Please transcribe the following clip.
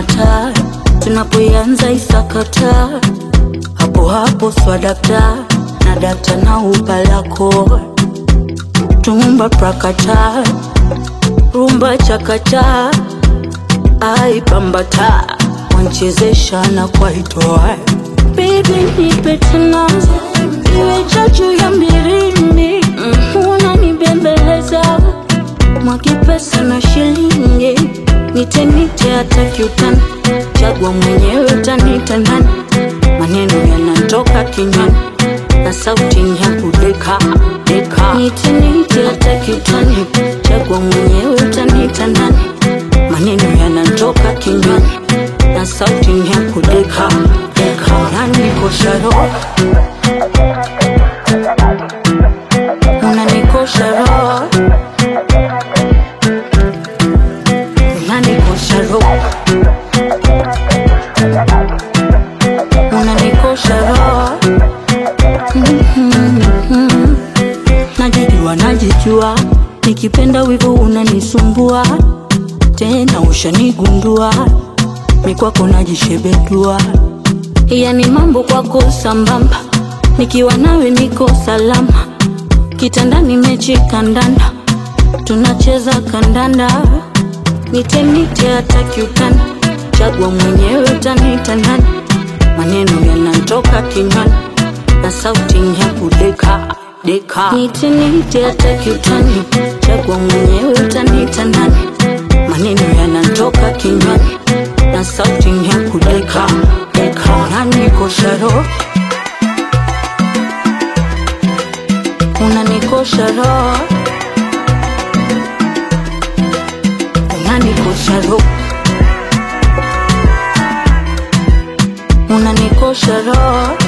mata tunapoianza isakata hapo hapo swadakta na dakta na upalako tumba prakata rumba chakata aipambata wanchezesha na kwaitoa Baby nipe tena iwe chachu ya mbirimi mm, unanibembeleza mwaki pesa na shilingi nite nite hata kiutani chagua mwenyewe utanita nani maneno yanatoka kinywani na sauti ni ya kudeka deka nite nite hata kiutani chagua mwenyewe utanita nani maneno yanatoka kinywani na sauti ni ya kudeka deka unanikosha roho unanikosha roho unanikosha roho unanikosha roho Mhm. najijua najijua nikipenda wivu unanisumbua tena ushanigundua mikwako najishebedua yani mambo kwako sambamba nikiwa nawe niko salama kitandani mechi kandanda tunacheza kandanda nitenite hata kiutani chagua mwenyewe utanita nani maneno yanatoka kinywani na sauti ni ya kudeka deka nitenite hata kiutani chagua mwenyewe utanita nani maneno yanatoka kinywani na sauti ni ya kudeka deka unanikosha roho unanikosha roho unanikosha roho unanikosha roho